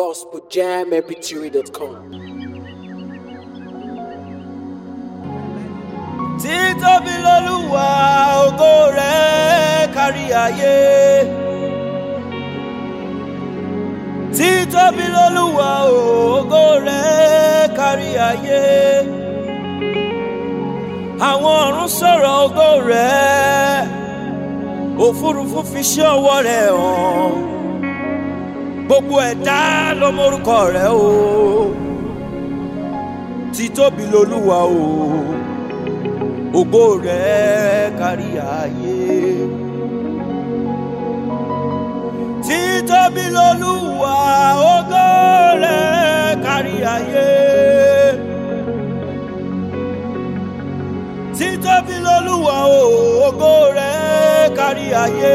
gospeljammpg.com. títóbi lolúwa ògo rẹ̀ kárí ayé títóbi lolúwa ògo rẹ̀ kárí ayé àwọn ọ̀run sọ̀rọ̀ ògo rẹ̀ òfurufú fi ṣe ọwọ́ rẹ̀ hàn gbogbo ẹ̀dá ló mórúkọ rẹ̀ o títóbi lolúwa o ògo rẹ̀ kárí ayé. títóbi lolúwa ògo rẹ̀ kárí ayé. títóbi lolúwa ògo rẹ̀ kárí ayé.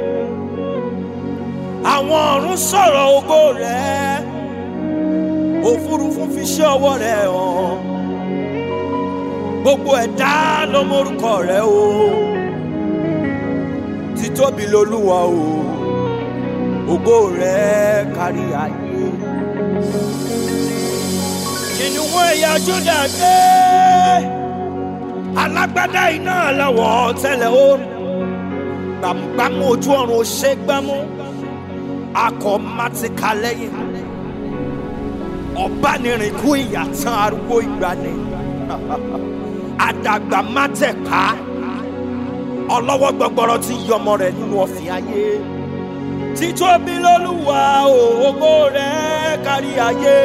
àwọn ọ̀run sọ̀rọ̀ ògo rẹ̀ òfurufú fi ṣe ọwọ́ rẹ̀ hàn gbogbo ẹ̀dá ló mórúkọ rẹ o títóbi lolúwa o ògo rẹ kárí ayé. kìnìún ẹ̀yà júdà dé alágbádá iná lọ́wọ́ tẹ́lẹ̀ ó gbàmúgbàmú ojú ọ̀run ó ṣe gbámú akọ mátíkà lẹ́yìn ọ̀bánirìnkú ìyàtàn arúgbó ìgbani àdàgbà má tẹ̀ ká ọlọ́wọ́ gbọgbọrọ tí yọmọ rẹ̀ nínú ọ̀fìn ayé títóbi lólúwa ògo rẹ̀ kárí ayé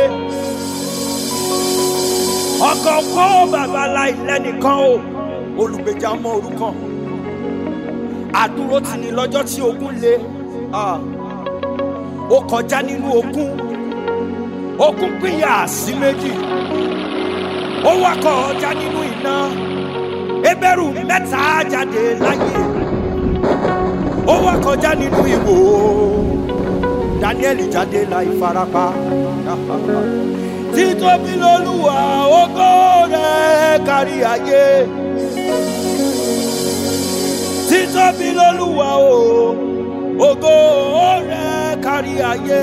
ọkọ̀ kó bàbá láì lẹ́nìkan o olùgbèjà ọmọ òrukàn àdúró tì ní lọ́jọ́ tí ogun le ó kọjá nínú ogun ogun pínyà sí méjì ó wakọ̀ ọjà nínú iná ebẹ̀rù mẹ́ta jáde láyé ó wakọ̀ ọjà nínú ìwò daniel jáde láì farapa títóbi lolúwa ògo rẹ̀ kárí ayé títóbi lolúwa o ògo rẹ̀ kárí ayé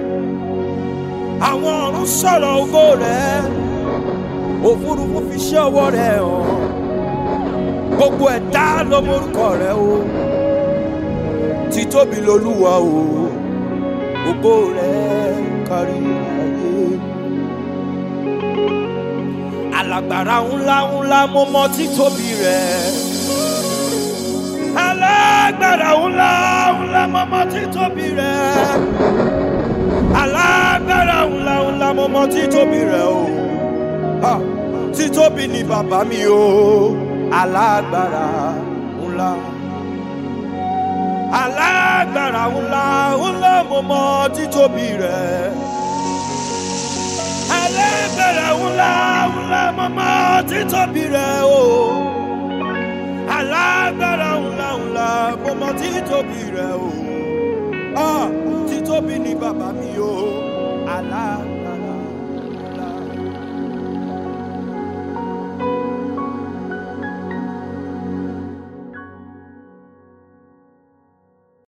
àwọn ọ̀run sọ̀rọ̀ ògo rẹ̀ òfurufú fi ṣe ọwọ́ rẹ̀ hàn gbogbo ẹ̀dá ló mórúkọ rẹ̀ o títóbi lolúwa o ògo rẹ̀ kárí ayé. alágbára ńlá ńlá mo mọ títóbi rẹ̀ alágbára ńlá ńlá mo mọ títóbi rẹ̀ alágbára ńlá ńlá mo mọ títóbi rẹ̀ o. Ha títóbi ni bàbá mi o alágbára ńlá alágbára ńlá ńlá mo mọ títóbi rẹ alágbára ńlá ńlá mo mọ títóbi rẹ o alágbára ńlá ńlá mo mọ títóbi rẹ o ah títóbi ni bàbá mi o alágbára.